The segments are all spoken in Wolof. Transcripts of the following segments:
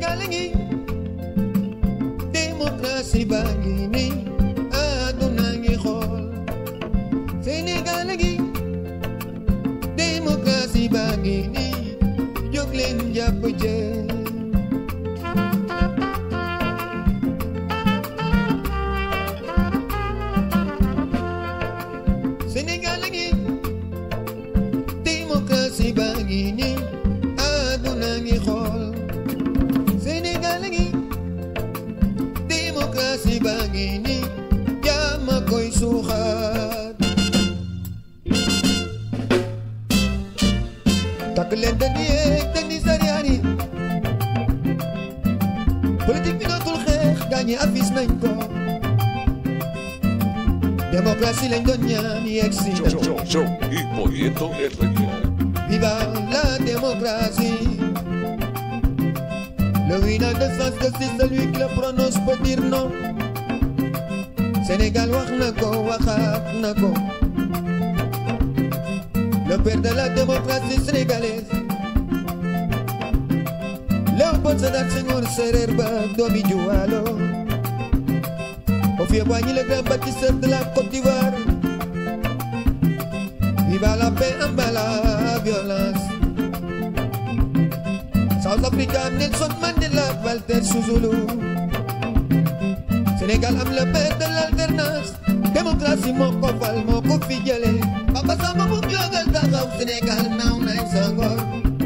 Sénégal ngi démocratie baa ngi nii àdduna ngi xool Sénégal ngi démocratie baa ngi nii jóg leen jàpp jël Sénégal ngi démocratie baa ngi nii àdduna ngi xool Sénégal ngi démocratie baa ngi nii jàmm a koy suuxat takk leen dandi yeeg dandi sariyaan yi politique bi dootul xeex gaañi afis nañ ko démocratie lañ doon ñaan yegg si Yo, na yo, yo, y poniendo el ritmo. Viva la démocratie. Le winner de sens que c'est celui qui le prononce peut dire non. Sénégal wax na ko waxaat na ko. Le père de la démocratie sénégalaise. Léopold Sédar Senghor Séréer ba doomi Juwaalo. Houphouët-Boigny le grand bâtisseur de la Côte d'Ivoire. Viva la paix en bas la violence. South Africa Nelson Mandela Walter Sissoulu. Sénégal am le père de l'alternance. démocratie moo ko fal moo ko fi jëlee. Papa Samba mu jógal taxaw Sénégal naaw nañ sa ngor.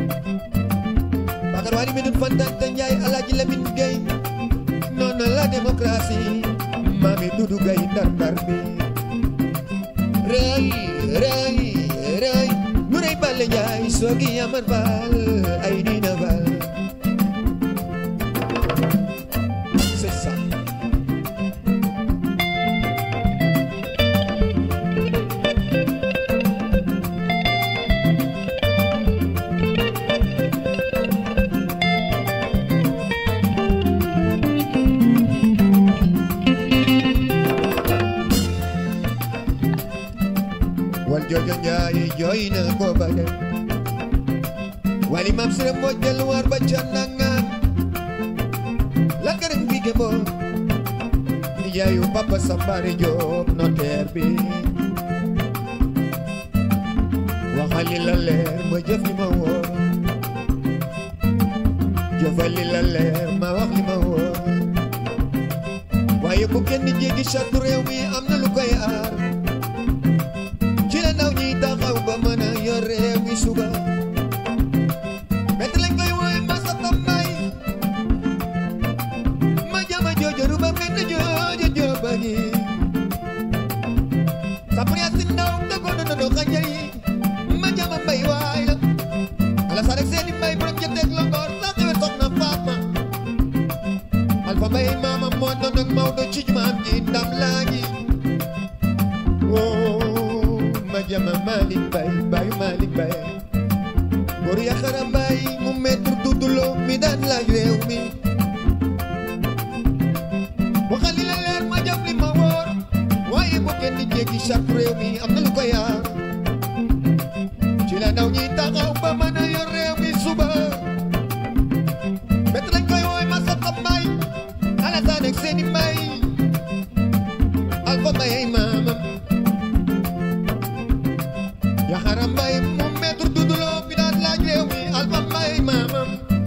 Bakar Wali Medoune Fantante Ndiaye Alaaji Lamine Gueye. noonu la démocratie. Mami Doudou Gueye ndar-ndar bi. rëy rëy rëy nu rëy Balla Njaay soogi Amar Fall ay Dina Fall c'est ça wal joojo Njaay jooy na ko ba dem wali mam sere moo jël war ba ca nangaan la këram bi ge boo yaayu papa Sambare Joob notaire bi waxali la leer ma jëf li ma wóor jëfali la leer ma wax li ma wóor waaye bu kenn jéggi charte réew mi am na lu koy aar ci la ndaw ñi taxaw ba mën a yor réew mi suba bett lañ koy wooye masa tambay ma jama joojoru ba benn joojo jooba ngi sapria si ndaw dogoon na do xanja yi ma jama mbay waay la ala sa rek seeni mbay borom jëteeg longoor sa xewe soxna Faatma alfa mbay maama moo doon ak Maodo ci jumaam ji ndam laa ngi Oh, ma jama Malick Baye Baye Malick Baye góor yaxara Baye mu maître Doudou mi daan laaj réew mi waxal li la leer ma jëf li ma wóor waaye bu kenn jéggi chaque réew mi am na lu ko yaar ci la ndaw ñi taxaw ba mën a yor réew mi suba bett lañ koy wooy ma sa xam may Alassane ak seeni may Alpha Mbaye ay maamam Yaxara Mbaye mu maître Doudou Lo bi daan laaj réew mi Alpha Mbaye ay maamam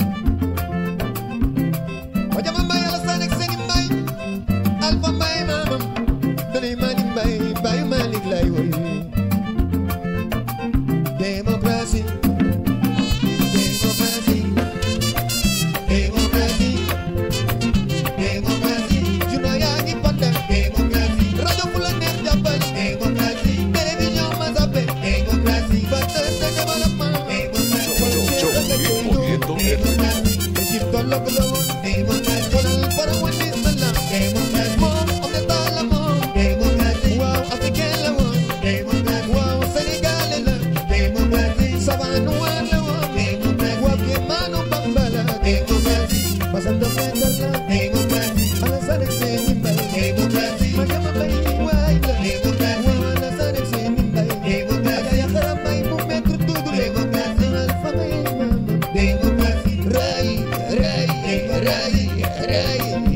Ojama Mbaye Alassane ak seeni Mbaye Alpha Mbaye maamam danay Malick Mbaye Baye Malick lay woy démocratie démocratie démocratie démocratie juna yaa ngi panda démocratie rajo fu la neex jàppal démocratie télévision ma zappe démocratie ba rey